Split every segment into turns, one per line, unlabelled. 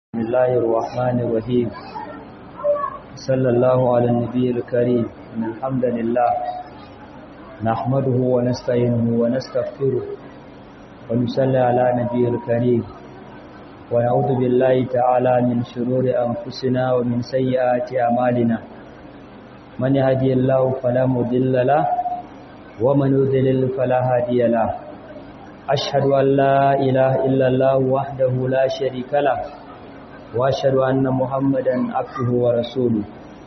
بسم الله الرحمن الرحيم صلى الله على النبي الكريم إن الحمد لله نحمده ونستعينه ونستغفره ونصلي على نبي الكريم ونعوذ بالله تعالى من شرور أنفسنا ومن سيئات أعمالنا من يهدي الله فلا مضل له ومن يضلل فلا هادي له أشهد أن لا إله إلا الله وحده لا شريك له وأشهد أن محمدا عبده ورسوله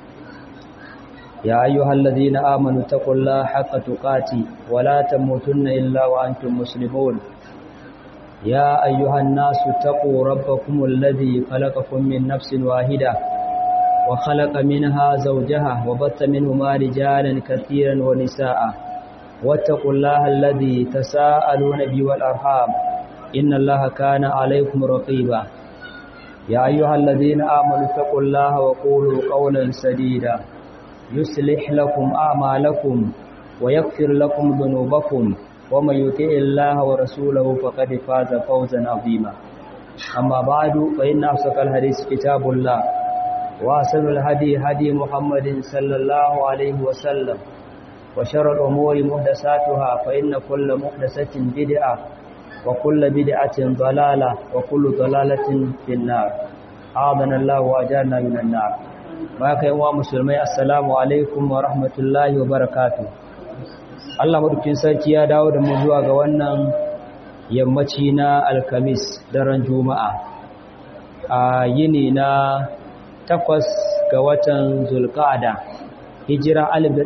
يا أيها الذين آمنوا اتقوا الله حق تقاته ولا تموتن إلا وأنتم مسلمون يا أيها الناس اتقوا ربكم الذي خلقكم من نفس واحدة وخلق منها زوجها وبث منهما رجالا كثيرا ونساء واتقوا الله الذي تساءلون به والأرحام إن الله كان عليكم رقيبا يا أيها الذين آمنوا اتقوا الله وقولوا قولا سديدا يصلح لكم أعمالكم ويغفر لكم ذنوبكم ومن يطع الله ورسوله فقد فاز فوزا عظيما أما بعد فإن أصدق الحديث كتاب الله وأحسن الهدي هدي محمد صلى الله عليه وسلم وشر الأمور محدثاتها فإن كل محدثة بدعة وكل بدعة ضلالة وكل ضلالة في النار أعاذنا الله وأجارنا من النار baka yi wa musulmai assalamu alaikum wa rahmatullahi wa barakatu Allah madaukin sarki ya dawo da mu zuwa ga wannan yammaci na alkamis daren juma'a a yini na takwas ga watan zulqa'ada hijira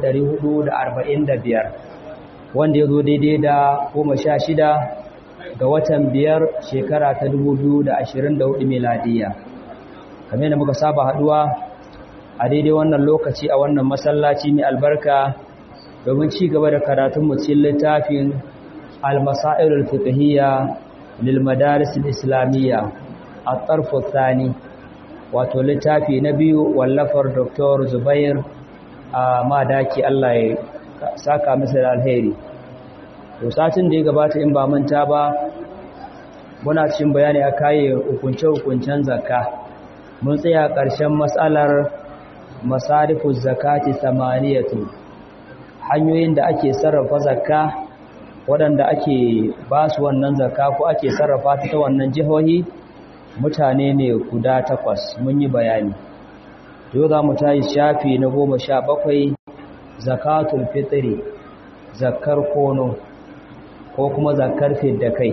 1445 wanda ya zo daidai da goma sha shida ga watan biyar shekara ta 2024 miladiya kamar da muka saba haduwa a daidai wannan lokaci a wannan masallaci mai albarka domin ci gaba da karatun cikin littafin al-masailul fiqhiyya lil madaris al-islamiyya at-tarf thani wato littafi na biyu wallafar Dr. Zubair a madaki Allah ya saka masa da alheri to satin da ya gabata in ba manta ba muna cikin bayani a kaye hukunce-hukuncen zakka mun tsaya ƙarshen matsalar masarifu zakati samaniyatu hanyoyin da ake sarrafa zakka waɗanda ake ba su wannan zakka ko ake sarrafa ta ta wannan jihohi mutane ne guda takwas mun yi bayani yau za mu tayi shafi na goma sha bakwai zakatul fitri zakkar kono ko kuma zakkar fidda kai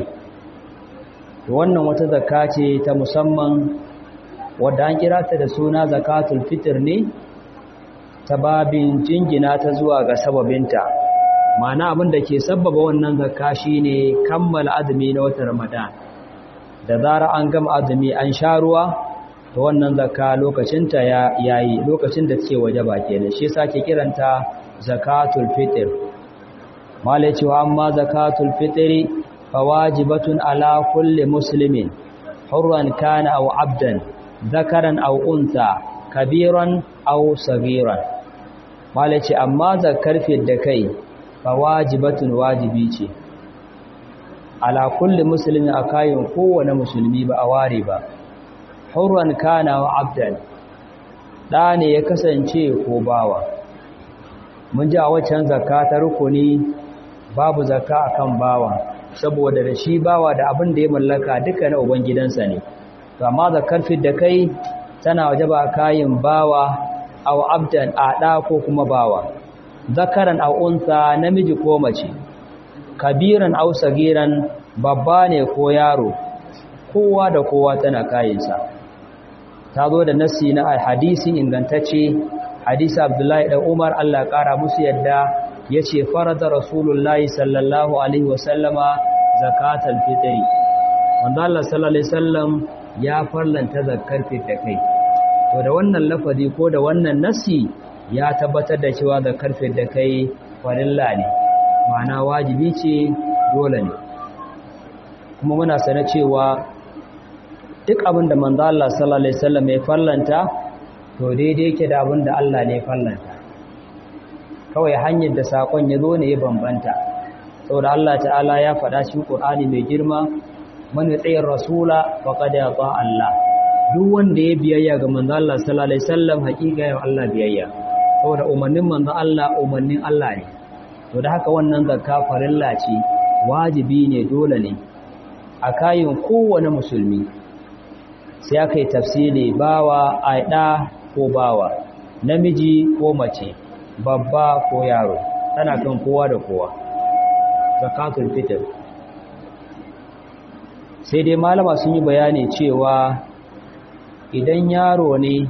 wannan wata zakka ce ta musamman wadda an kira ta da suna zakatul fitr ne ta babin jingina ta zuwa ga sababinta ma'ana abin da ke sabbaba wannan zakka shine kammala azumi na watan ramadan da zara an gama azumi an sha ruwa to wannan zakka lokacinta ya yayi lokacin da take waje ba kenan shi yasa ke kiranta zakatul fitr malai cewa amma zakatul fitri fawajibatun ala kulli muslimin hurran kana aw abdan zakaran aw unsa kabiran aw sagiran malaci amma zakar da kai fa wajibatun wajibi ce ala kulli muslimin akayin kowane musulmi ba a ware ba hurran kana wa abdan da ne ya kasance ko bawa mun ji a waccan zakka ta rukuni babu zakka akan bawa saboda da shi bawa da abin da ya mallaka duka na ubangidansa ne to amma zakar da kai tana wajaba kayin bawa aw abdan ada ko kuma bawa zakaran aw unsa namiji ko mace kabiran aw sagiran babba ne ko yaro kowa da kowa tana kayinsa ta zo da nasi na hadisi ingantacce hadisi abdullahi da umar Allah kara musu yadda yace farada rasulullahi sallallahu alaihi wasallama zakatal fitri wanda Allah sallallahu alaihi wasallam ya farlanta zakkar da kai to da wannan lafazi ko da wannan nasi ya tabbatar da cewa zakkar da kai farilla ne ma'ana wajibi ce dole ne kuma muna sane cewa duk abin da manzo Allah sallallahu alaihi wasallam ya farlanta to daidai yake da abin da Allah ne farlanta kawai hanyar da sakon ya zo ne ya bambanta saboda Allah ta'ala ya faɗa cikin Qur'ani mai girma man yuti rasula faqad ata Allah duk wanda ya biyayya ga manzo Allah sallallahu alaihi wasallam hakika ya Allah biyayya saboda umarnin manzo Allah umarnin Allah ne to da haka wannan zakka farilla ce wajibi ne dole ne a kayin kowane musulmi sai aka yi tafsiri bawa aida ko bawa namiji ko mace babba ko yaro tana kan kowa da kowa zakatul fitr sai dai malama sun yi bayani cewa idan yaro ne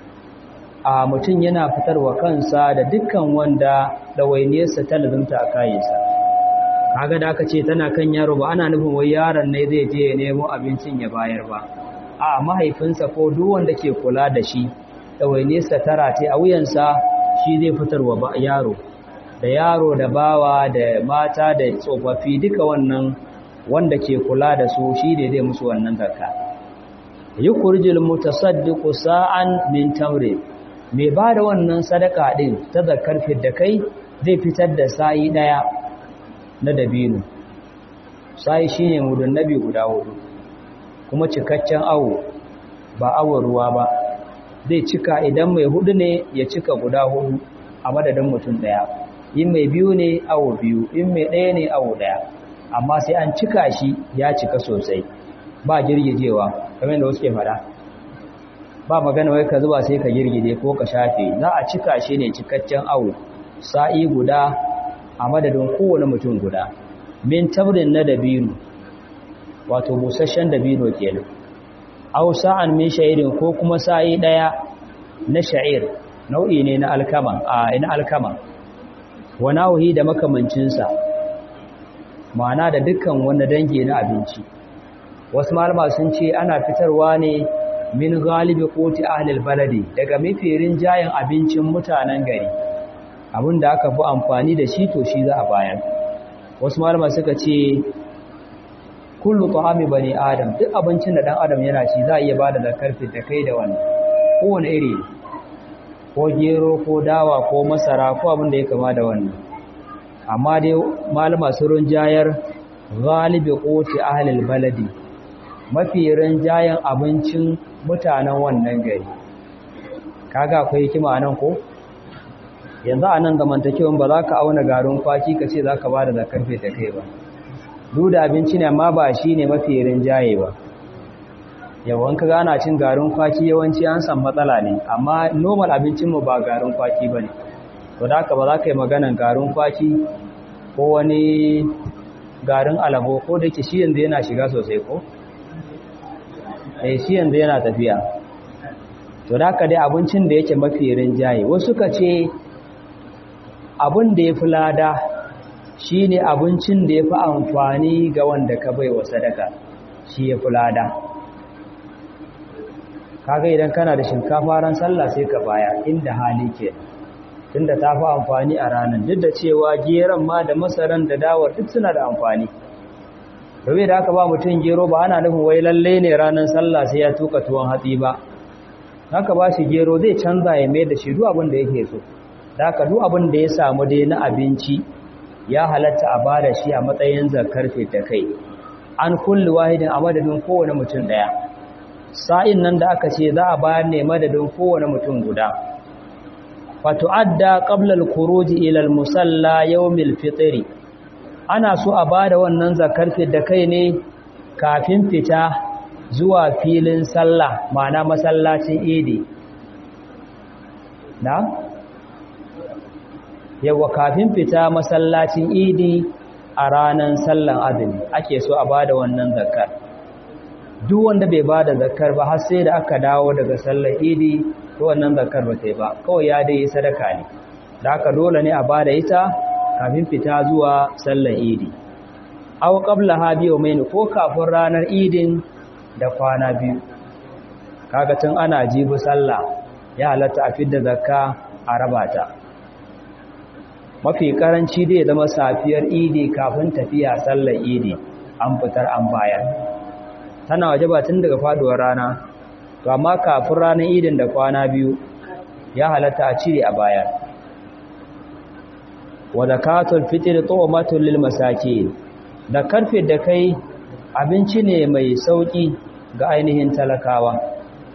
a mutum yana fitarwa kansa da dukkan wanda ɗawainiyarsa ta lazumta a kayansa kaga da aka ce tana kan yaro ba ana nufin wai yaron ne zai je ya nemo abincin ya bayar ba a mahaifinsa ko duk wanda ke kula da shi ɗawainiyarsa tara ce a wuyansa shi zai fitarwa yaro da yaro da bawa da mata da tsofaffi duka wannan wanda ke kula da su shi ne zai musu wannan zakka yukhrijul mutasaddiqu sa'an min tamri mai ba da wannan sadaka din ta zakkar da kai zai fitar da sa'i daya na dabino sa'i shine mudun nabi guda hudu kuma cikakken awo ba awon ruwa ba zai cika idan mai hudu ne ya cika guda hudu a madadin mutum daya in mai biyu ne awo biyu in mai ɗaya ne awo ɗaya amma sai an cika shi ya cika sosai ba girgijewa kamar da wasu ke fada ba magana wai ka zuba sai ka girgije ko ka shafe za a cika shi ne cikakken awo sa'i guda a madadin kowane mutum guda min tabrin na dabino wato busasshen dabino kenan aw sa'an min sha'irin ko kuma sa'i daya na sha'ir nau'i ne na alkama a ina alkama wa nawahi da makamancinsa ma'ana da dukkan wanda dangi na abinci wasu malama sun ce ana fitarwa ne min galibi koti ahlil baladi daga mafirin jayin abincin mutanen gari abinda aka fi amfani da shi to shi za a bayar wasu malama suka ce kullu ta'ami bani adam duk abincin da dan adam yana ci za a iya bada zakar da kai da wannan kowane iri ko gero ko dawa ko masara ko abin da ya kama da wannan amma dai malama sun rinjayar galibi qoti ahlil baladi mafi rinjayen abincin mutanen wannan gari kaga akwai hikima nan ko yanzu a nan zamantakewan ba za ka auna garin kwaki ka ce za ka ba da zakar da kai ba duk da abinci ne amma ba shi ne mafi rinjaye ba yawan ka gana cin garin kwaki yawanci an san matsala ne amma normal abincinmu ba garin kwaki ba ne to da haka ba za ka yi maganan garin kwaki ko wani garin alabo ko da ke shi yanzu yana shiga sosai ko eh shi yanzu yana tafiya to da haka dai abincin da yake mafi rinjaye wasu ka ce abin da ya fi lada shi ne abincin da ya fi amfani ga wanda ka bai wa sadaka shi ya fi lada kaga idan kana da shinkafa ran sallah sai ka baya inda hali ke tunda ta fi amfani a ranar duk da cewa geron ma da masaran da dawar duk suna da amfani domin da aka ba mutum gero ba ana nufin wai lalle ne ranar sallah sai ya tuka tuwon hatsi ba haka ba shi gero zai canza ya mai da shi duk abin da yake so da haka duk abin da ya samu dai na abinci ya halatta a bada shi a matsayin zakar da kai an kulli wahidin a madadin kowane mutum daya sa'in nan da aka ce za a bayar ne madadin kowane mutum guda fatu'adda qabla al-khuruj ila al-musalla yawm al-fitr ana so a bada wannan zakar da kai ne kafin fita zuwa filin sallah ma'ana masallacin idi na yawa kafin fita masallacin idi a ranar sallan azumi ake so a bada wannan zakar duk wanda bai bada zakar ba har sai da aka dawo daga sallar idi to wannan zakar ba sai ba kawai ya dai sadaka ne da aka dole ne a bada ita kafin fita zuwa sallar idi aw qabla ha biyo mai ko kafin ranar idin da kwana biyu kaga tun ana jibi sallah ya halatta a fidda zakka a rabata mafi karanci dai zama safiyar idi kafin tafiya sallar idi an fitar an bayar tana waje ba tun daga faduwar rana to amma kafin ranar idin da kwana biyu ya halatta a cire a bayar wa zakatul fitr tu'matun lil masakin da karfe da kai abinci ne mai sauki ga ainihin talakawa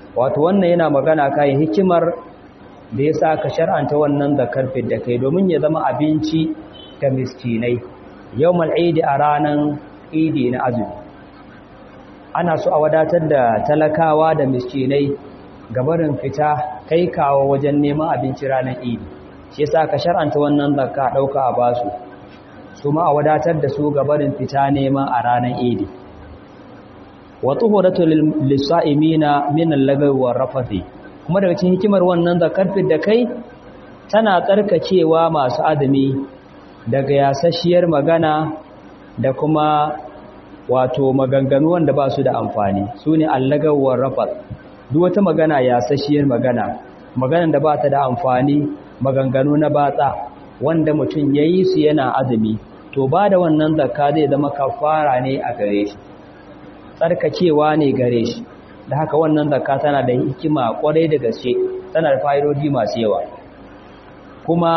wato wannan yana magana kai hikimar da ya sa ka shar'anta wannan zakar da kai domin ya zama abinci ga miskinai yawmal idi a ranar idi na azumi ana so a wadatar da talakawa da miskinai gabarin fita kai kawo wajen neman abinci ranar idi shi yasa ka shar'anta wannan zakka dauka a basu su ma a wadatar da su gabarin fita neman a ranar idi wa tuhuratu lis-sa'imina min al-lagawi war-rafathi kuma daga cikin hikimar wannan zakar da kai tana tsarkacewa masu azumi daga yasasshiyar magana da kuma wato maganganu wanda ba su da amfani su ne allagawar rafat duk wata magana yasasshiyar magana maganan da ba ta da amfani maganganu na batsa wanda mutum ya yi su yana azumi to ba da wannan zakka zai zama kafara ne a gare shi tsarkakewa ne gare shi da haka wannan zakka tana da hikima kwarai da gaske tana da fa'idodi masu yawa kuma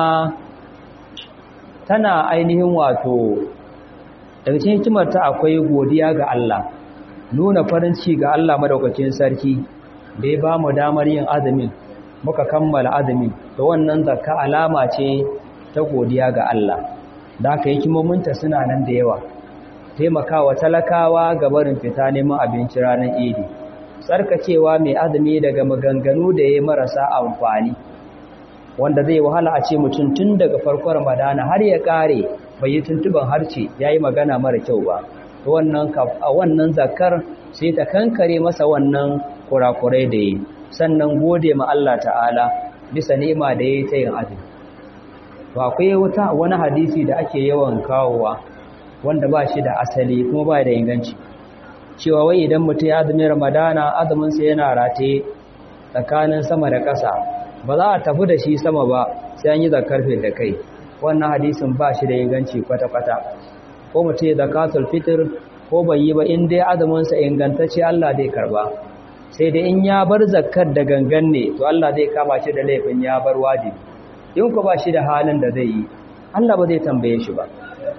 tana ainihin wato daga cikin hikimar ta akwai godiya ga Allah nuna farin ciki ga Allah madaukakin sarki da ya ba mu damar yin azumin muka kammala azumin to wannan zakka alama ce ta godiya ga Allah da haka hikimominta suna nan da yawa taimakawa talakawa ga barin fita neman abinci ranar idi tsarkacewa mai azumi daga maganganu da ya marasa amfani wanda zai wahala a ce mutum tun daga farkon ramadana har ya kare bai yi tuntuban harce ya yi magana mara kyau ba wannan a wannan zakar sai ta kankare masa wannan kurakurai da yi sannan gode ma Allah ta'ala bisa ni'ima da ya yi ta yin azumi to akwai wata wani hadisi da ake yawan kawowa wanda ba shi da asali kuma ba da inganci cewa wai idan mutum ya azumin ramadana azuminsa yana rataye tsakanin sama da ƙasa ba za a tafi da shi sama ba sai an yi zakar da kai wannan hadisin ba shi da inganci kwata-kwata ko mutum ya zakatul fitr ko bai yi ba in dai azuminsa ingantacce Allah zai karba sai dai in ya bar zakar da gangan ne to Allah zai kama shi da laifin ya bar wajibi in ku ba shi da halin da zai yi Allah ba zai tambaye shi ba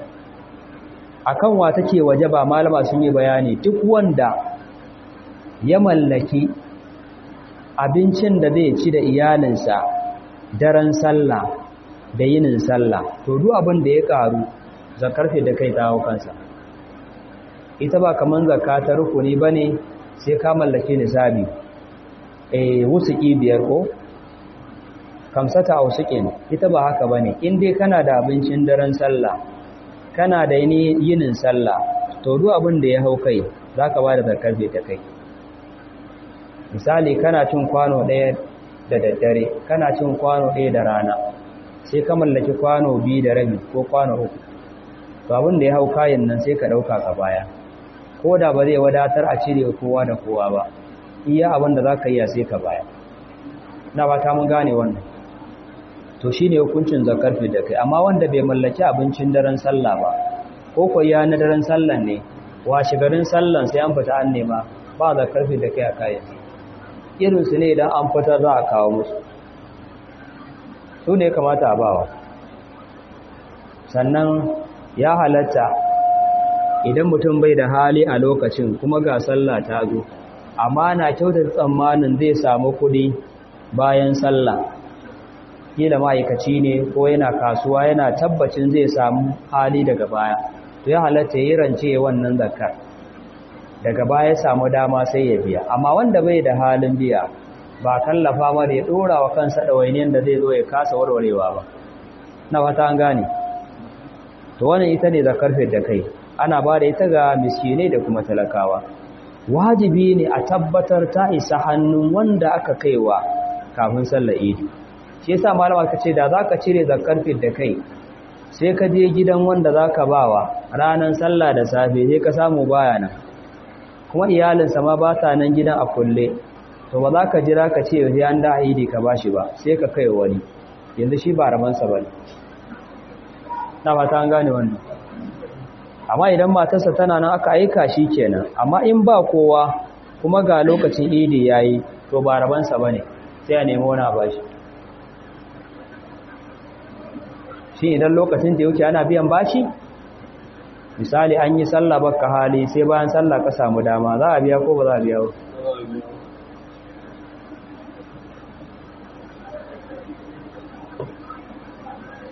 akan wa take waje ba malama sun yi bayani duk wanda ya mallaki abincin da zai ci da iyalinsa daren sallah da yinin sallah to duk abin da ya karu zakarfe da kai ta kansa ita ba kaman zakka ta rukuni bane sai ka mallaki nisabi eh wusuki biyar ko kamsata ausukin ita ba haka bane in dai kana da abincin daren sallah kana da yinin sallah to duk abin da ya hau kai zaka ba da zakarfe ta kai misali kana cin kwano ɗaya da daddare kana cin kwano ɗaya da rana sai ka mallaki kwano biyu da rabi ko kwano uku to abin da ya hau kayan nan sai ka ɗauka ka baya ko da ba zai wadatar a cire kowa da kowa ba iya abin da za ka iya sai ka baya na ba ta mun gane wannan to shi ne hukuncin zakar da kai amma wanda bai mallaki abincin daren sallah ba ko ko ya na daren sallan ne washe garin sallan sai an fita an nema ba zakar da kai a kayan irinsu ne idan an fitar za a kawo musu su ne kamata a bawa sannan ya halatta idan mutum bai da hali a lokacin kuma ga sallah ta zo amma na kyautar tsammanin zai samu kuɗi bayan sallah kila ma'aikaci ne ko yana kasuwa yana tabbacin zai samu hali daga baya to ya halatta yi rance wannan zakar daga baya samu dama sai ya biya amma wanda bai da halin biya ba kallafa mara ya dora wa kansa ɗawainiyar da zai zo ya kasa warwarewa ba na fata an gane to wannan ita ne zakar da kai ana ba da ita ga miskinai da kuma talakawa wajibi ne a tabbatar ta isa hannun wanda aka kaiwa kafin sallar idi shi yasa malama ka ce da zaka cire zakar da kai sai ka je gidan wanda zaka bawa ranar sallah da safe sai ka samu baya nan kuma iyalinsa ma ba ta nan gidan a kulle to ba za ka jira ka ce yanzu an da idi ka bashi ba sai ka kai wani yanzu shi ba ramansa ba ne na fata an gane wannan amma idan matarsa tana nan aka aika shi kenan amma in ba kowa kuma ga lokacin idi yayi to ba rabansa ba ne sai a nemi wani bashi shi idan lokacin da yake ana biyan bashi misali an yi sallah baka hali sai bayan sallah ka samu dama za a biya ko ba za a biya ba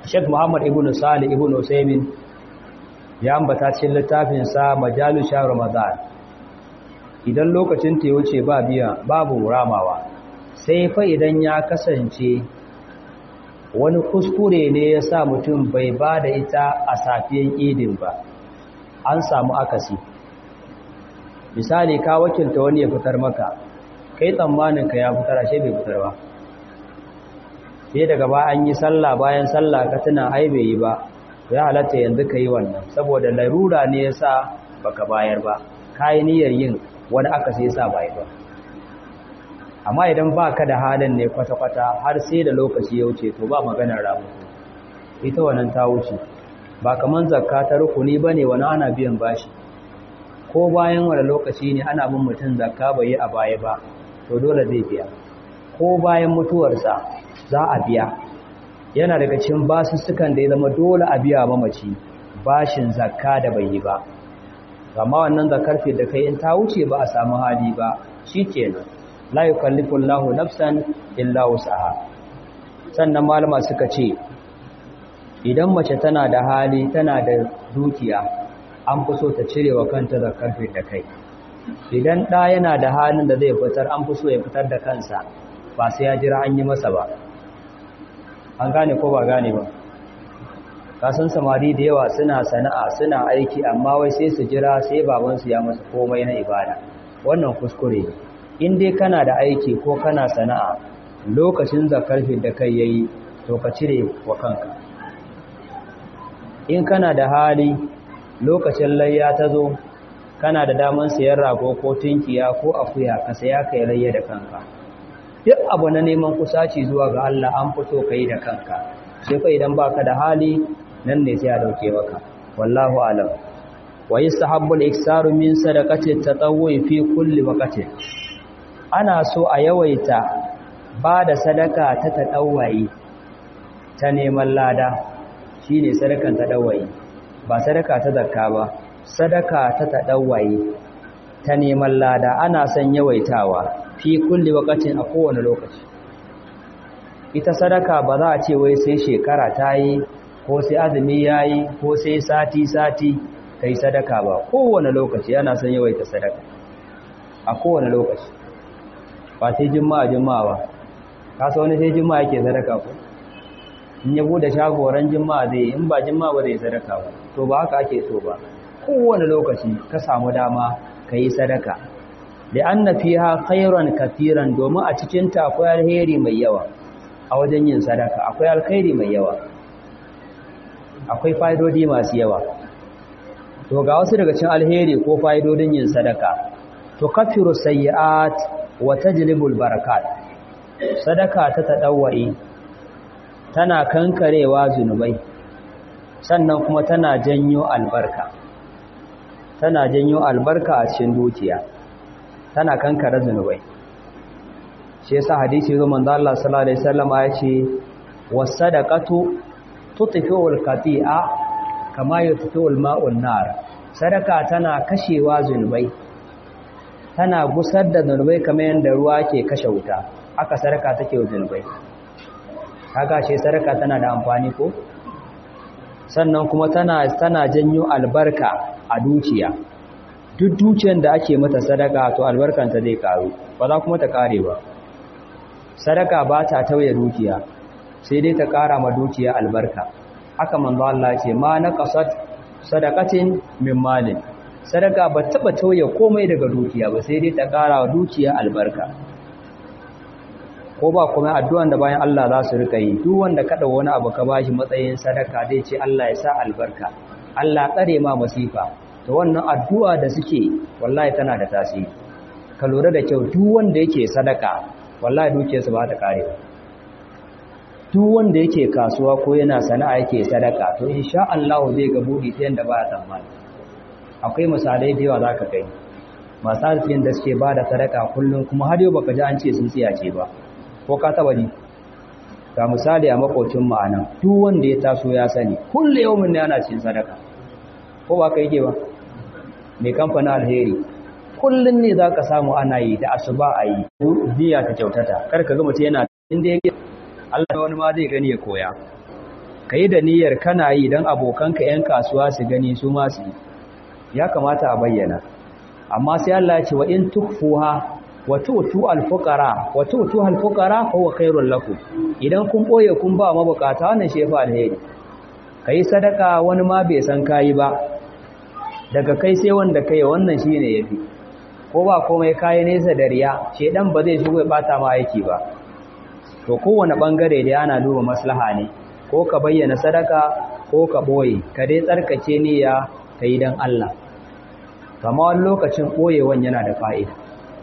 Sheikh Muhammad ibn Salih ibn Usaimin ya ambata cikin littafin sa Majalu Shahr Ramadan idan lokacin ta wuce ba biya babu ramawa sai fa idan ya kasance wani kuskure ne ya sa mutum bai ba da ita a safiyan idin ba an samu akasi misali ka wakilta wani ya fitar maka kai tsammanin ka ya fitar ashe bai fitar ba sai daga ba an yi sallah bayan sallah ka tuna ai bai yi ba ya halatta yanzu ka yi wannan saboda larura ne ya sa baka bayar ba ka yi niyyar yin wani aka sai sa bai ba amma idan ba ka da halin ne kwata-kwata har sai da lokaci ya wuce to ba maganar ramu ita wannan ta wuce ba kaman zakka ta rukuni ba ne wani ana biyan bashi ko bayan wani lokaci ne ana bin mutum zakka bai yi a baya ba to dole zai biya ko bayan mutuwarsa za a biya yana daga cikin basussukan da ya zama dole a biya mamaci bashin zakka da bai yi ba amma wannan zakar fi da kai in ta wuce ba a samu hali ba shikenan la yukallifu Allahu nafsan illa wusaha sannan malama suka ce idan mace tana da hali tana da dukiya an fi so ta cire wa kanta zakar fi da kai idan ɗa yana da halin da zai fitar an fi so ya fitar da kansa ba sai ya jira an yi masa ba an gane ko ba gane ba kasan samari da yawa suna sana'a suna aiki amma wai sai su jira sai babansu ya masa komai na ibada wannan kuskure in dai kana da aiki ko kana sana'a lokacin zakarfin da kai yayi to ka cire wa kanka in kana da hali lokacin layya ta zo kana da daman sayan rago ko tunkiya ko akuya ka saya kai layya da kanka duk abu na neman kusaci zuwa ga Allah an fito kai da kanka sai fa idan baka da hali nan ne sai a dauke maka wallahu alam wa yastahabbu al-iksaru min sadaqati at-tatawwu'i fi kulli waqtin ana so a yawaita ba da sadaka ta tatawwai ta neman lada shine sadakan tatawwai ba sadaka ta zakka ba sadaka ta tatawwai ta neman lada ana son yawaitawa fi kulli waqtin a kowane lokaci ita sadaka ba za a ce wai sai shekara ta yi ko sai azumi ya yi ko sai sati-sati ka yi sadaka ba kowane lokaci yana son yawaita sadaka a kowane lokaci ba sai jima'a jima'a ba kasa wani sai jima'a yake sadaka ko in ya bude shagoran jima'a zai in ba jima'a ba zai sadaka ba to ba haka ake so ba kowane lokaci ka samu dama ka yi sadaka da an na fiha khairan kafiran domin a cikinta akwai alheri mai yawa a wajen yin sadaka akwai alkhairi mai yawa akwai fa'idodi masu yawa to ga wasu daga cikin alheri ko fa'idodin yin sadaka to kafiru sayyi'at wa tajlibul barakat sadaka ta tadawwai tana kankarewa zunubai sannan kuma tana janyo albarka tana janyo albarka a cikin dukiya tana kankare zunubai shi yasa hadisi zo manzo Allah sallallahu alaihi wasallam ya ce was-sadaqatu tutfi'ul qati'a kama yutfi'ul ma'un nar sadaka tana kashewa zunubai tana gusar da zunubai kamar yadda ruwa ke kashe wuta haka sadaka take wa zunubai kaga ce sadaka tana da amfani ko sannan kuma tana tana janyo albarka a dukiya duk dukiyar da ake mata sadaka to albarkanta zai karu ba za kuma ta kare ba sadaka ba ta tauye dukiya sai dai ta kara ma dukiya albarka haka manzo Allah ce ma naqasat sadaqatin min malin sadaka ba taba tauye komai daga dukiya ba sai dai ta kara wa dukiya albarka ko ba kuma addu'an da bayan Allah za su rika yi duk wanda kada wani abu ka bashi matsayin sadaka zai ce Allah ya sa albarka Allah tsare ma masifa to wannan addu'a da suke wallahi tana da tasiri ka lura da kyau duk wanda yake sadaka wallahi dukiyarsa ba ta kare ba duk wanda yake kasuwa ko yana sana'a yake sadaka to insha Allah zai ga budi ta yanda ba ya tsammani akwai misalai da yawa zaka kai masu arzikin da suke bada sadaka kullum kuma har yau baka ji an ce sun tsiyace ba ko ka taba ji ga misali a makocin mu anan duk wanda ya taso ya sani kullu yawmin ne ana cin sadaka ko ba ka yake ba mai kamfanin alheri kullum ne za ka samu ana yi da asuba a yi biya ta kyautata kar ka gama ce yana inda yake Allah wani ma zai gani ya koya ka yi da niyyar kana yi don abokanka 'yan kasuwa su gani su masu ya kamata a bayyana amma sai Allah ya ce wa in tukfuha wa tu'tu al-fuqara wa tu'tu al-fuqara huwa khairul lakum idan kun boye kun ba mabukata wannan shefa alheri kai sadaka wani ma bai san kai ba daga kai sai wanda kai wannan shine yafi ko ba komai kai nesa da riya shedan ba zai shigo ya bata ma aiki ba to kowane bangare da ana duba maslaha ne ko ka bayyana sadaka ko ka boye ka dai tsarkake niyya kai dan Allah kama wani lokacin boyewan yana da fa'ida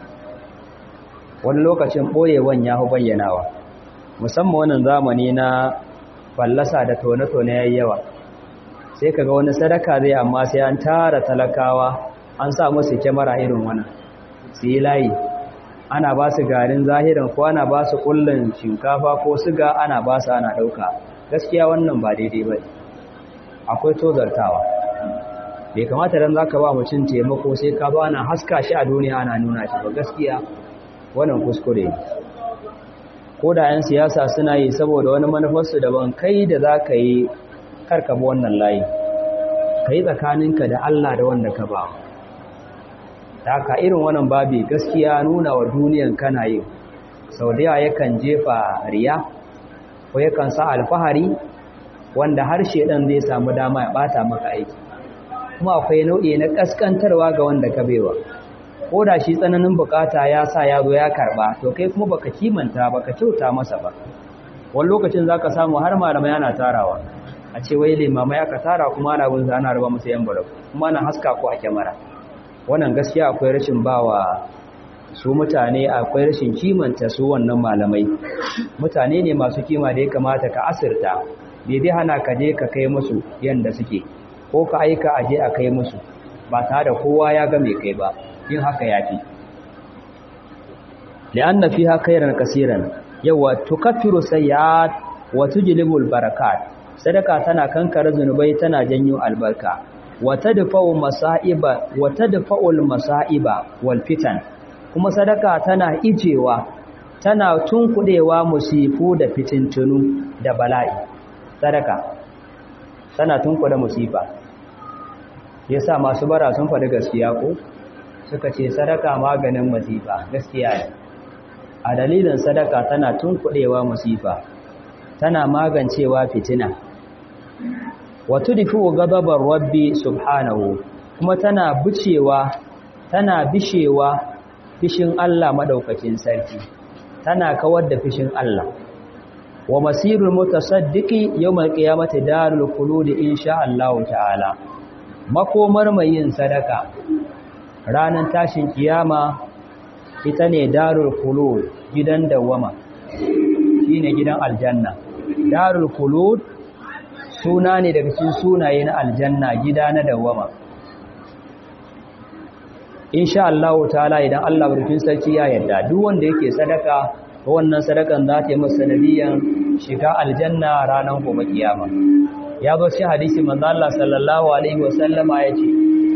wani lokacin boyewan ya hu bayyanawa musamman wannan zamani na fallasa da tone-tone yayi yawa sai kaga wani sadaka zai amma sai an tara talakawa an sa musu kyamara irin wannan su yi layi ana ba su garin zahirin ko ana ba su kullun shinkafa ko siga ana ba su ana ɗauka gaskiya wannan ba daidai ba akwai tozartawa bai kamata dan zaka ba mutum taimako sai ka ba na haska shi a duniya ana nuna shi ba gaskiya wannan kuskure ko da 'yan siyasa suna yi saboda wani manufarsu daban kai da za ka yi karkaba wannan layi ka yi tsakaninka da Allah da wanda ka ba ta haka irin wannan babi gaskiya nuna wa duniyan kana yi sau da yawa yakan jefa riya ko yakan sa alfahari wanda harshe ɗan zai samu dama ya ɓata maka aiki kuma akwai nau'i na ƙasƙantarwa ga wanda ka bewa ko da shi tsananin bukata ya sa ya zo ya karɓa to kai kuma baka kimanta baka kyauta masa ba wani lokacin za ka samu har malamai ana tarawa a ce wai limamai aka tara kuma ana bin ana raba musu yan barau kuma ana haska ko a kyamara wannan gaskiya akwai rashin bawa su mutane akwai rashin kimanta su wannan malamai mutane ne masu kima da ya kamata ka asirta bai dai hana ka je ka kai musu yanda suke ko ka aika aje a kai musu ba tare da kowa ya ga mai kai ba yin haka yafi li'anna fiha khairan kaseeran yawa tukaffiru sayyi'at wa tujlibul barakat sadaka tana kankare zunubai tana janyo albarka wa tadfa'u masa'iba wa tadfa'ul masa'iba wal fitan kuma sadaka tana ijewa tana tunkudewa musifu da fitintunu da bala'i sadaka tana tunkuda musifa yasa masu bara sun faɗi gaskiya ko suka ce sadaka maganin musifa gaskiya ne a dalilin sadaka tana tunkudewa musifa tana magancewa fitina wato difu gadabar rabbi subhanahu kuma tana bucewa tana bishewa fishin Allah madaukakin sarki tana kawar da fishin Allah wa masirul mutasaddiqi yawmal qiyamati darul khulud insha Allah ta'ala makomar mai yin sadaka ranar tashin kiyama ita ne darul khulud gidan dawama shine gidan aljanna darul khulud suna ne daga cikin sunaye na aljanna gida na dawama insha Allah ta'ala idan Allah burkin sarki ya yarda duk wanda yake sadaka wannan sadakan za ta yi masa sanadiyan shiga aljanna ranar gobe kiyama ya zo shi hadisi manzo Allah sallallahu alaihi wasallama yace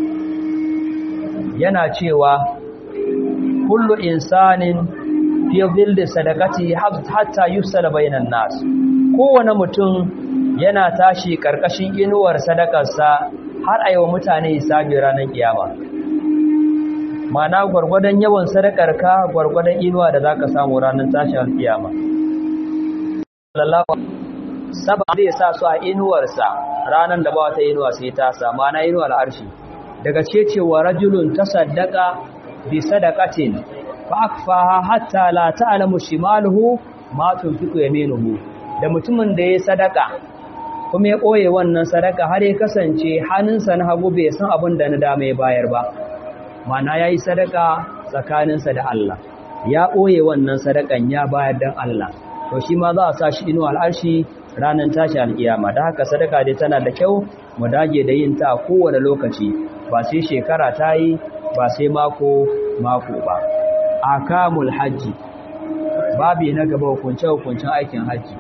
yana cewa kullu insanin fi dhilli sadaqati hatta yusala bainan nas kowane mutum yana tashi karkashin inuwar sadakarsa har ayi wa mutane hisabi ranar kiyama mana gwargwadon yawan sadakarka gwargwadon inuwa da zaka samu ranar tashin kiyama sallallahu saba zai sa su a inuwarsa ranar da ba wata inuwa sai ta sa mana inuwar arshi daga cecewa rajulun tasaddaqa bi sadaqatin fa akfaha hatta la ta'lamu shimaluhu ma tunfiqu yaminuhu da mutumin da ya sadaka kuma ya koye wannan sadaka har ya kasance hannunsa na hagu bai san abin da na dama ya bayar ba mana yayi sadaka tsakaninsa da Allah ya koye wannan sadakan ya bayar dan Allah to shi ma za a sa shi inuwa al'arshi ranar tashi alkiyama da haka sadaka dai tana da kyau mu dage da yin ta a kowane lokaci ba sai shekara ta yi ba sai mako mako ba akamul hajji babi na gaba hukunce hukuncin aikin hajji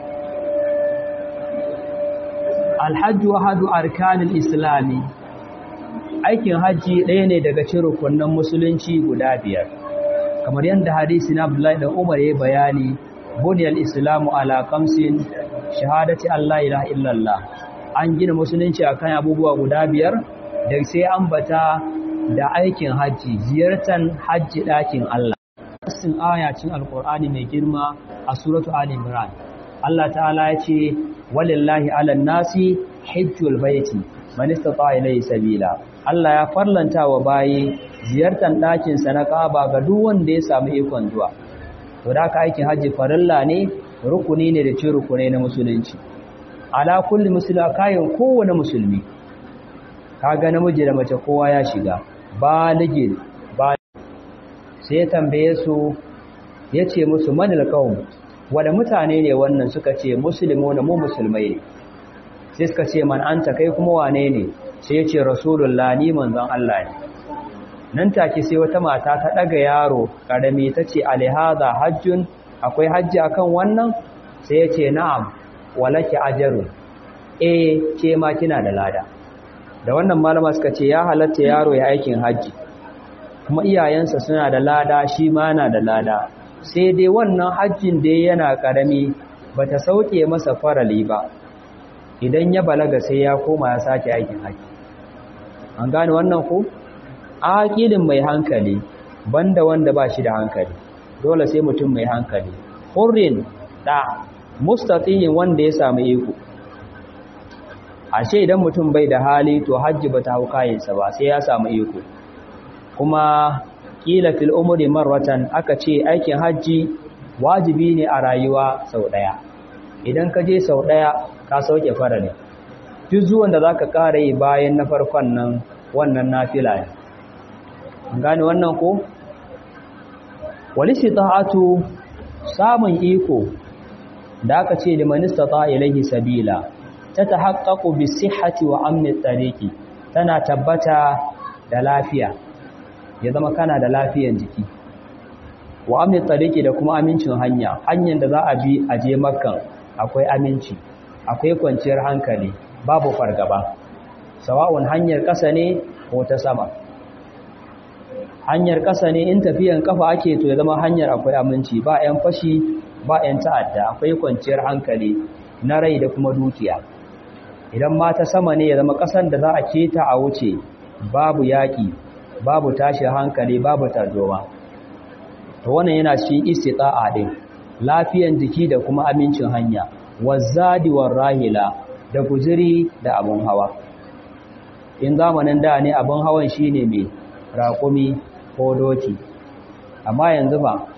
alhajju ahadu arkanil islami aikin hajji ɗaya ne daga cikin rukunin musulunci guda biyar kamar yadda hadisi na Abdullahi da Umar ya bayani buniyal islamu ala kamsin shahadati Allah ilaha illallah an gina musulunci akan abubuwa guda biyar da sai ambata da aikin hajji ziyartar hajji ɗakin Allah Nassin ayacin alkur'ani mai girma a suratu Ali Imran Allah ta'ala ya ce walillahi 'alan nasi hajjul baiti man istata ilayhi sabila Allah ya farlanta wa bayi ziyartar ɗakin sa na Kaaba ga duk wanda ya samu ikon zuwa to da ka aikin hajji farilla ne rukuni ne da ce rukunai na musulunci ala kulli muslima kayan kowane musulmi kaga namiji da mace kowa ya shiga baligin ba sai tambaye su yace musu manil qaum wanda mutane ne wannan suka ce muslimuna mu musulmai ne sai suka ce man anta kai kuma wane ne sai yace rasulullah ni manzon Allah ne nan take sai wata mata ta daga yaro karami tace alihaza hajjun akwai hajji akan wannan sai yace na'am walaki ajrun eh ke ma kina da lada da wannan malama suka ce ya halatta yaro ya aikin hajji kuma iyayensa suna da lada shi ma na da lada sai dai wannan hajjin da yana karami bata sauke masa farali ba idan ya balaga sai ya koma ya sake aikin hajji an gane wannan ko aqilin mai hankali banda wanda ba shi da hankali dole sai mutum mai hankali hurrin da mustaqiyin wanda ya samu iko ashe idan mutum bai da hali to hajji bata hau kayansa ba sai ya samu iko kuma kila fil umri marratan aka ce aikin hajji wajibi ne a rayuwa sau daya idan ka je sau daya ka sauke farali duk zuwan da zaka kare yi bayan na farkon nan wannan nafila ne an gane wannan ko walisi ta'atu samun iko da aka ce liman istata ilaihi sabila ta tahaqqaqu bi sihhati wa amni tariqi tana tabbata da lafiya ya zama kana da lafiyan jiki wa amni tariqi da kuma amincin hanya hanyar da za a bi a je makkan akwai aminci akwai kwanciyar hankali babu fargaba sawa'un hanyar ƙasa ne ko ta sama hanyar ƙasa ne in tafiyan kafa ake to ya zama hanyar akwai aminci ba 'yan fashi ba 'yan ta'adda akwai kwanciyar hankali na rai da kuma dukiya idan ma ta sama ne ya zama ƙasan da za a keta a wuce babu yaƙi babu tashin hankali babu tarzoma to wannan yana shi istita'a din lafiyan jiki da kuma amincin hanya wazadi rahila da guziri da abun hawa in zamanin da ne abun hawan shine mai raƙumi ko doki amma yanzu ba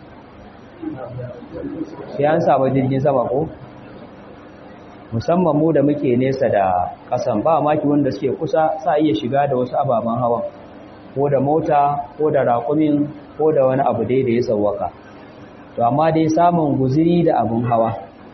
sai an samu jirgin sama ko musamman mu da muke nesa da ƙasan ba maki wanda suke kusa sa iya shiga da wasu ababen hawan ko da mota ko da raƙumin ko da wani abu dai da ya sauwaka to amma dai samun guziri da abun hawa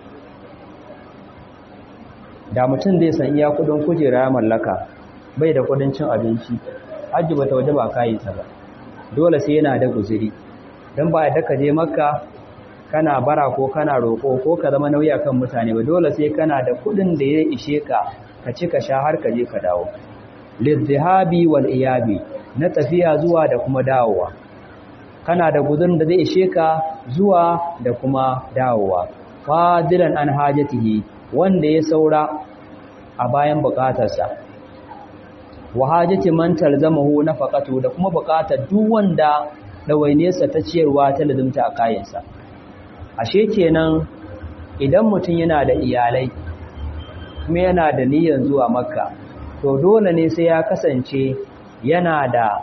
da mutum zai san iya kudin kujera ya mallaka bai da kudin cin abinci hajji bata waje ba kayinsa ba dole sai yana da guziri don ba da ka je makka kana bara ko kana roƙo ko ka zama nauyi akan mutane ba dole sai kana da kudin da ya ishe ka ka ci ka sha har ka je ka dawo lizihabi wal iyabi na tafiya zuwa da kuma dawowa kana da gudun da zai ishe ka zuwa da kuma dawowa fadilan an hajatihi wanda ya saura a bayan bukatarsa wa hajati man talzamahu nafaqatu da kuma bukatar duk wanda dawainesa ta ciyarwa ta lazumta a kayansa ashe kenan idan mutum yana da iyalai kuma yana da niyyar zuwa makka to dole ne sai ya kasance yana da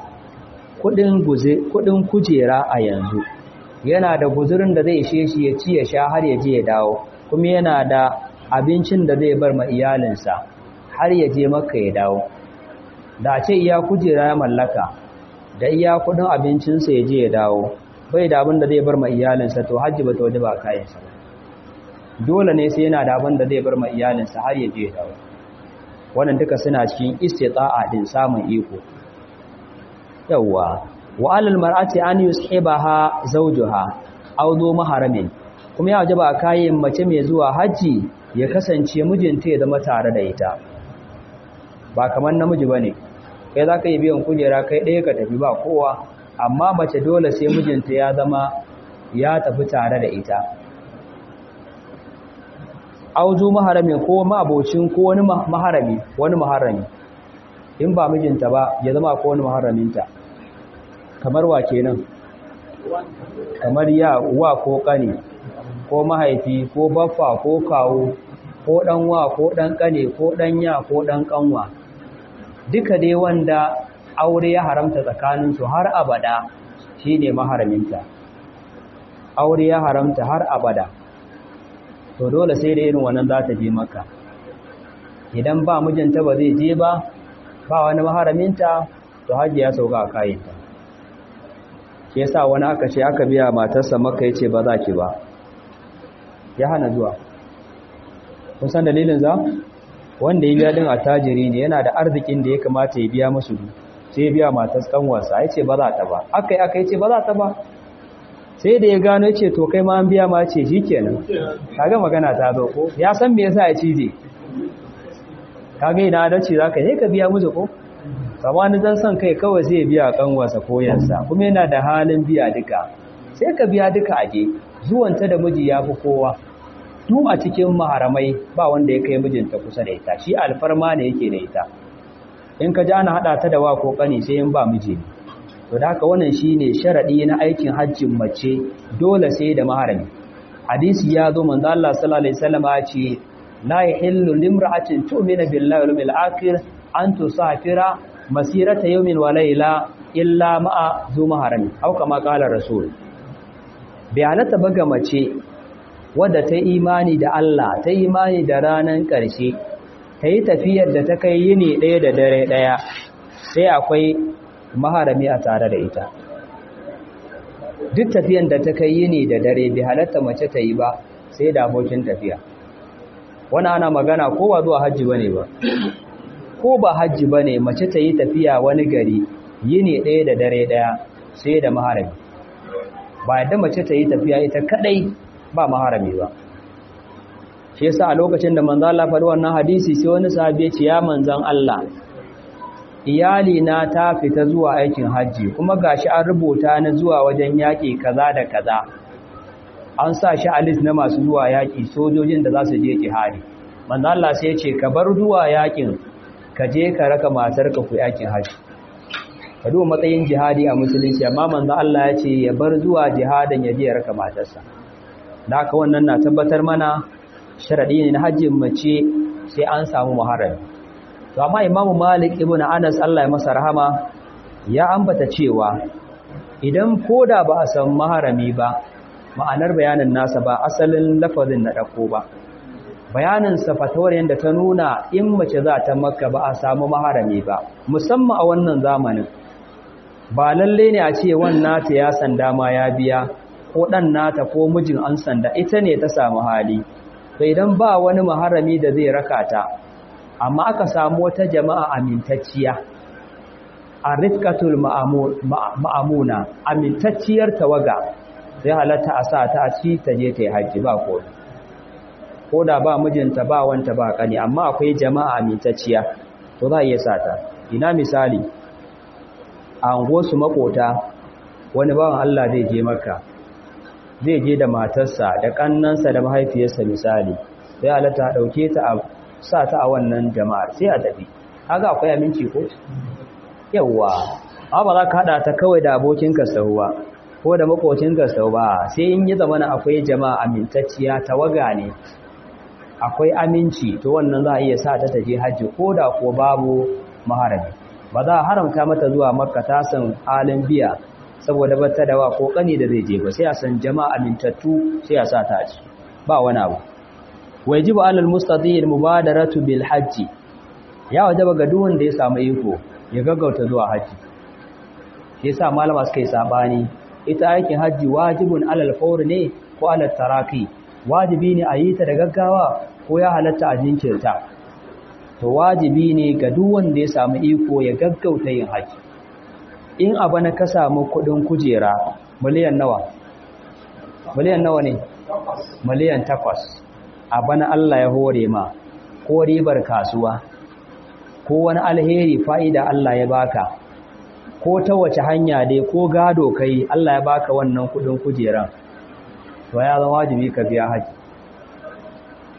kudin kujera a yanzu yana da guzurin da zai ishe shi ya ci ya sha har ya je ya dawo kuma yana da abincin da zai bar ma iyalinsa har ya je maka ya dawo da ce iya kujera ya mallaka da iya kudin abincinsa ya je ya dawo bai da abin da zai bar ma iyalinsa to hajji ba ta waje ba kayansa dole ne sai yana da abin da zai bar ma iyalinsa har ya je ya dawo wannan duka suna cikin istita'a din samun iko yawwa wa alal mar'ati an yushibaha zawjuha aw dhu maharamin kuma ya wajaba kayan mace mai zuwa haji ya kasance mijinta ya zama tare da ita ba kamar namiji bane kai zaka yi biyan kujera kai ɗaya ka tafi ba kowa amma mace dole sai mijinta ya zama ya tafi tare da ita auzu maharamin ko ma'abocin ko wani maharami wani maharami in ba mijinta ba ya zama ko wani maharaminta kamar wa kenan kamar ya wa ko kane ko mahaifi ko baffa ko kawo ko dan wa ko dan kane ko dan ya ko dan kanwa duka dai wanda aure ya haramta tsakaninsu har abada shine maharaminta aure ya haramta har abada to dole sai da irin wannan za ta je maka idan ba mijinta ba zai je ba ba wani maharaminta to hajji ya sauka a kayanta shi yasa wani aka ce aka biya matarsa maka yace ba za ki ba ya hana zuwa kun san dalilin za wanda ya biya din attajiri ne yana da arzikin da ya kamata ya biya musu sai ya biya matar kanwarsa yace ba za ta ba akai akai yace ba za ta ba sai da ya gano ce to kai ma an biya ma ce shikenan kaga magana ta zo ko ya san me yasa ya cije kaga ina da ce zaka je ka biya musu ko samani zan san kai kawai sai ya biya kanwarsa ko yansa kuma yana da halin biya duka sai ka biya duka aje zuwanta da miji ya fi kowa duk a cikin maharamai ba wanda ya kai mijinta kusa da ita shi alfarma ne yake da ita in ka ji ana haɗa ta da wa ko ƙani sai in ba miji ne to da haka wannan shine sharadi na aikin hajjin mace dole sai da maharami hadisi ya zo manzo Allah sallallahu alaihi wasallam ya ce la yahillu limra'atin tu'minu billahi wal yawmil akhir an tusafira masirata yawmin wa layla illa ma'a zu maharami au kama qala rasul bai halatta baga mace wadda ta imani da Allah ta imani da ranan ƙarshe ta yi tafiyar da ta kai yini ɗaya da dare ɗaya sai akwai maharami a tare da ita duk tafiyan da ta kai yini da dare bai halatta mace ta yi ba sai da abokin tafiya wani ana magana ko ba zuwa hajji bane ba ko ba hajji bane mace ta yi tafiya wani gari yini ɗaya da dare ɗaya sai da maharami ba yadda mace ta yi tafiya ita kadai ba maharami ba shi yasa a lokacin da manzo Allah faɗi wannan hadisi sai wani sahabi ya ce ya manzon Allah iyali na ta fita zuwa aikin hajji kuma gashi an rubuta na zuwa wajen yaƙi kaza da kaza an sa shi a list na masu zuwa yaƙi sojojin da za su je jihadi manzo Allah sai ya ce ka bar zuwa yaƙin ka je ka raka matarka ku yaƙin hajji ka duba matsayin jihadi a musulunci amma manzo Allah ya ce ya bar zuwa jihadin ya je ya raka matarsa da haka wannan na tabbatar mana sharadi ne na hajjin mace sai an samu muharrami to amma imamu malik ibn anas Allah ya masa rahama ya ambata cewa idan koda ba a san maharami ba ma'anar bayanin nasa ba asalin lafazin na dako ba bayanin sa fatawar yanda ta nuna in mace za ta makka ba a samu maharami ba musamman a wannan zamanin ba lalle ne a ce wannan ta ya sanda ma ya biya ko dan nata ko mijin an sanda ita ne ta samu hali to idan ba wani maharami da zai raka ta amma aka samu wata jama'a amintacciya a rifkatul ma'amuna amintacciyar tawaga sai halatta a sa ta ci ta je ta yi hajji ba ko ko da ba mijinta ba wanta ba kani amma akwai jama'a amintacciya to za a iya sa ta ina misali a su makota wani bawan Allah zai je maka zai je da matarsa da kannansa da mahaifiyarsa misali sai halatta dauke ta a sa ta a wannan jama'ar sai a tafi kaga akwai aminci ko yawa amma ba za ka hada ta kawai da abokinka sau ba ko da makocinka sau ba sai in yi zamana akwai jama'a amintacciya tawaga ne akwai aminci to wannan za a iya sa ta taje hajji ko da ko babu maharami ba za a haramta mata zuwa makka ta san halin biya saboda bata da wa ko kani da zai je ba sai a san jama'a amintattu sai a sa ta ci ba wani abu wajibu alal mustadil mubadaratu bil hajji ya wajaba ga duk wanda ya samu iko ya gaggauta zuwa haji shi yasa malama suka yi sabani ita aikin haji wajibun alal fawr ne ko alal taraki wajibi ne a yi ta da gaggawa ko ya halatta a jinkirta to wajibi ne ga duk wanda ya samu iko ya gaggauta yin haji in abu na ka samu kudin kujera miliyan nawa miliyan nawa ne miliyan takwas a bana Allah ya hore ma ko ribar kasuwa ko wani alheri fa'ida Allah ya baka ko ta wace hanya dai ko gado kai Allah ya baka wannan kudin kujeran to ya zama wajibi ka biya haji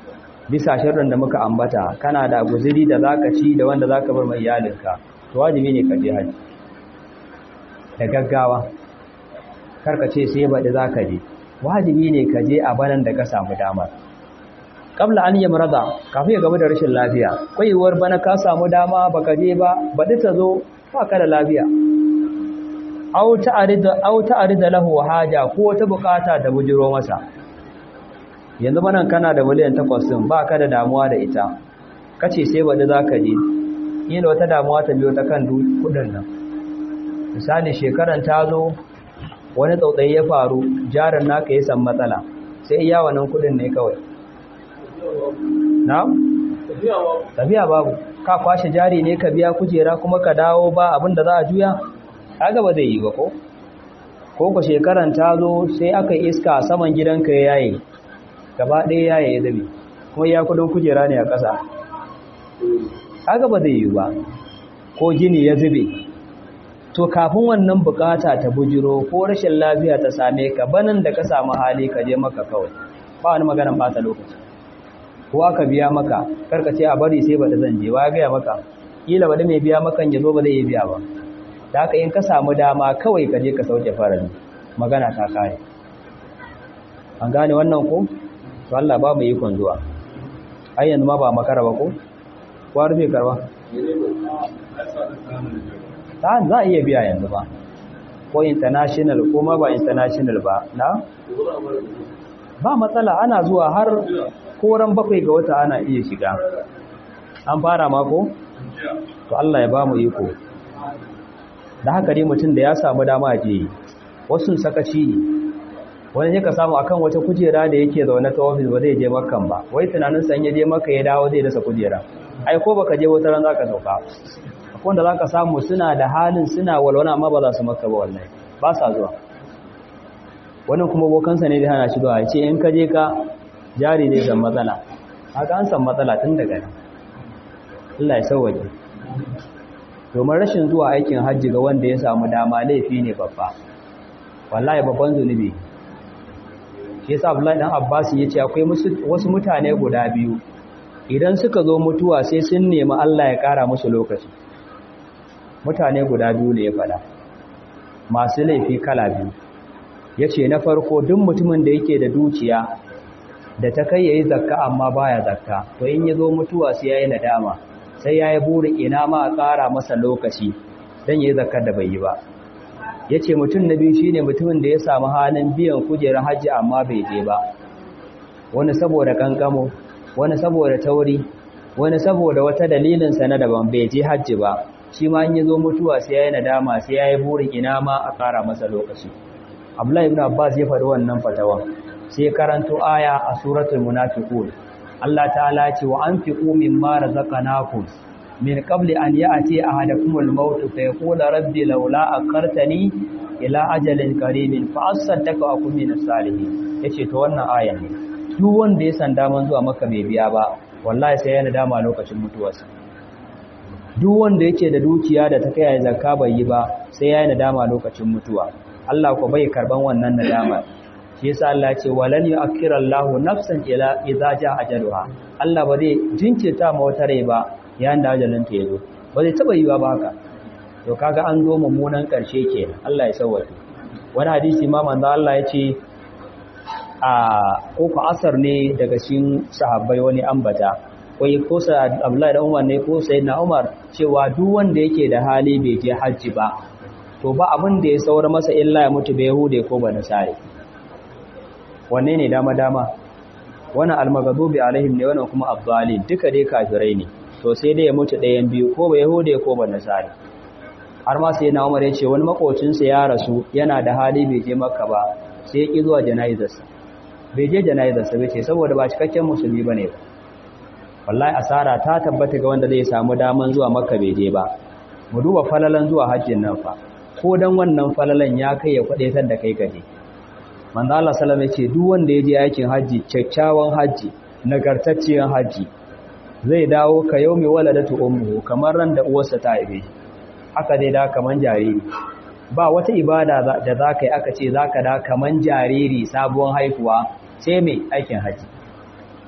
bisa shirin da muka ambata kana da guziri da zaka ci da wanda zaka bar mai iyalinka to wajibi ne ka je haji da gaggawa karka ce sai baɗi zaka je wajibi ne ka je a banan da ka samu damar kabla an yi murada kafin ya gaba da rashin lafiya kwaiwar bana ka samu dama baka je ba baɗi ta zo ba ka da lafiya au ta'arida lahu haja ko wata bukata da bujiro masa yanzu banan kana da miliyan takwas din ba ka da damuwa da ita kace sai baɗi za ka je yin wata damuwa ta biyo ta kan kudin nan misali shekaran ta zo wani tsautsayi ya faru jarin naka ya san matsala sai iya wannan kudin ne kawai na? tafiya babu ka kwashe jari ne ka biya kujera kuma ka dawo ba abinda za a juya kaga ba zai yi ba ko ko ku shekaran ta zo sai aka iska saman gidanka ya yaye gaba ɗaya yaye ya zabe kuma ya kudin kujera ne a ƙasa kaga ba zai yi ba ko gini ya zube to kafin wannan bukata ta bujiro ko rashin lafiya ta same ka banan da ka samu hali ka je maka kawai ba wani maganan bata lokaci ko aka biya maka karka ce a bari sai bata zan je wa gaya maka kila bada mai biya makan ya zo ba zai yi biya ba da haka in ka samu dama kawai ka je ka sauke farali magana ta kare an gane wannan ko to Allah ba mu ikon zuwa ai yanzu ma ba makara ba ko ko rufe karba ta za a iya biya yanzu ba ko international ko ma ba international ba na ba matsala ana zuwa har koran bakwai ga wata ana iya shiga an fara mako to Allah ya ba mu iko da haka dai mutum da ya samu dama je wasu sakaci ne wani ka samu akan wata kujera da yake zaune ta ofis ba zai je makan ba wai tunanin san ya je maka ya dawo zai dasa kujera ai ko baka je wata ran zaka sauka wanda za ka samu suna da halin suna walwana amma ba za su maka ba wallahi ba sa zuwa wani kuma bokansa ne da hana shi zuwa ce in ka je ka jari ne san matsala haka an san matsala tun daga nan Allah ya sauwaje domin rashin zuwa aikin hajji ga wanda ya samu dama laifi ne babba wallahi babban zunubi shi yasa Abdullahi dan Abbas ya ce akwai wasu mutane guda biyu idan suka zo mutuwa sai sun nemi Allah ya kara musu lokaci mutane guda biyu ne ya fada masu laifi kala biyu ya ce na farko duk mutumin da yake da dukiya da ta kai ya yi zakka amma baya zakka to in ya zo mutuwa sai ya yi nadama sai ya yi burin ina ma a ƙara masa lokaci don ya yi zakkar da bai yi ba ya ce mutum na biyu shine mutumin da ya samu halin biyan kujerar hajji amma bai je ba wani saboda kankamo wani saboda tauri wani saboda wata dalilinsa na daban bai je hajji ba shi ma in ya zo mutuwa sai ya yi nadama sai ya yi burin ina ma a ƙara masa lokaci abdullahi ibn abbas ya faɗi wannan fatawa sai karanto aya a suratul munafiqun Allah ta'ala ce wa anfiqu mimma razaqnakum min qabli an ya'ti ahadakumul maut fa yaqulu rabbi laula akartani ila ajalin qarimin fa asaddaka wa akun minas salihin yace to wannan aya ne duk wanda ya san daman zuwa maka bai biya ba wallahi sai ya nadama lokacin mutuwarsa duk wanda yake da dukiya da ta kai zakka bai yi ba sai ya yi nadama lokacin mutuwa Allah ko bai karban wannan nadama shi yasa Allah ya ce walan yu'akhkhira Allahu nafsan ila idza jaa ajaluha Allah ba zai jinkirta ma wata rai ba yayin da ajalin ta yazo ba zai taba yi ba haka to kaga an zo mummunan karshe kenan Allah ya sauwake wani hadisi ma manzo Allah ya ce a ko asar ne daga cikin sahabbai wani ambata wai ko sa Abdullahi da Umar ne ko Sayyidina Umar cewa duk wanda yake da hali bai je hajji ba to ba abin da ya saura masa illa ya mutu bai Yahude ko ba Nasari wanne ne dama dama wannan almagadubi alaihim ne wannan kuma abdalin duka dai kafirai ne to sai dai ya mutu ɗayan biyu ko ba Yahude ko ba Nasari har ma Sayyidina Umar ya ce wani makocinsa ya rasu yana da hali bai je Makka ba sai ya ki zuwa jana'izarsa bai je jana'izarsa bai ce saboda ba cikakken musulmi bane ba wallahi asara ta tabbata ga wanda zai samu daman zuwa makka bai je ba mu duba falalan zuwa hajjin nan fa ko dan wannan falalan ya kai ya kwadaitar da kai gaje manzo Allah sallallahu alaihi wasallam ce duk wanda ya je aikin haji kyakkyawan haji nagartacciyar haji zai dawo ka yaumi waladatu ummuhu kamar ran da uwarsa ta haife haka zai da kaman jariri ba wata ibada da zaka yi aka ce zaka da kaman jariri sabuwar haihuwa sai mai aikin haji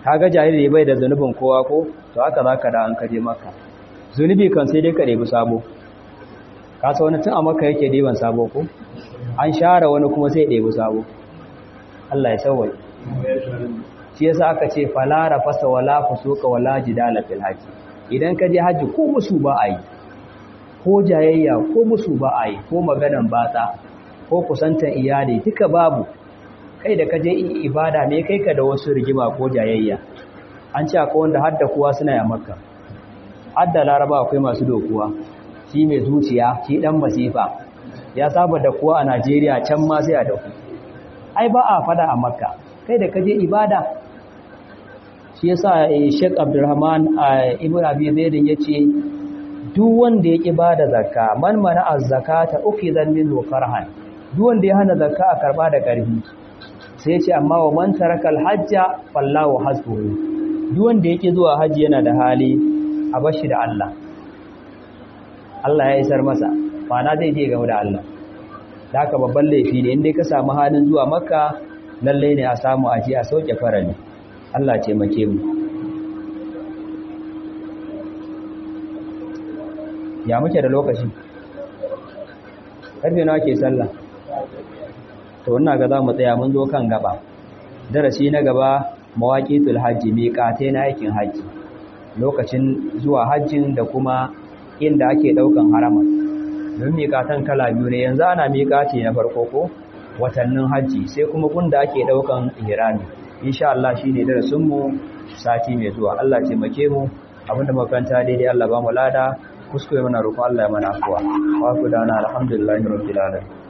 kaga jahili bai da zunubin kowa ko to haka zaka da an kaje maka zunubi kan sai dai ka ɗebi sabo ka sa wani tun a maka yake ɗeban sabo ko an share wani kuma sai ɗebi sabo Allah ya sauwai shi yasa aka ce falara fasa wala fusuka wala jidala fil haji idan ka je haji ko musu ba a yi ko jayayya ko musu ba a yi ko maganan batsa ko kusantan iyali duka babu kai da ka je ibada ne kai ka da wasu rigima ko jayayya an ce akwai wanda hadda kuwa suna ya makka hadda laraba akwai masu dokuwa shi mai zuciya shi dan masifa ya saba da kuwa a najeriya can ma sai a daku ai ba a fada a makka kai da ka je ibada shi yasa Sheikh Abdulrahman Ibn Abi Zaid yace duk wanda ya bada zakka man mana az-zakata ukhidhan minhu karhan duk wanda ya hana zakka a karba da karfi sai yace amma wa man taraka al-hajja fallahu hasbuhu duk wanda yake zuwa haji yana da hali a bashi da Allah Allah ya isar masa na zai je game da Allah da haka babban laifi ne inda ka samu halin zuwa makka lallai ne a samu aji a sauke farali Allah taimake mu ya muke da lokaci karfe nawa ke sallah to ina ga za mu tsaya mun zo kan gaba darasi na gaba mawaqitul hajji miqatai na aikin haji lokacin zuwa hajjin da kuma inda ake daukan harama don miqatan kala biyu ne yanzu ana miqati na farko ko watannin hajji sai kuma gunda ake daukan ihrami insha Allah shine darasin mu sati mai zuwa Allah taimake mu abinda makaranta daidai Allah ba mu lada kuskure mana roƙon Allah ya mana afwa wa ku dana alhamdulillahi rabbil alamin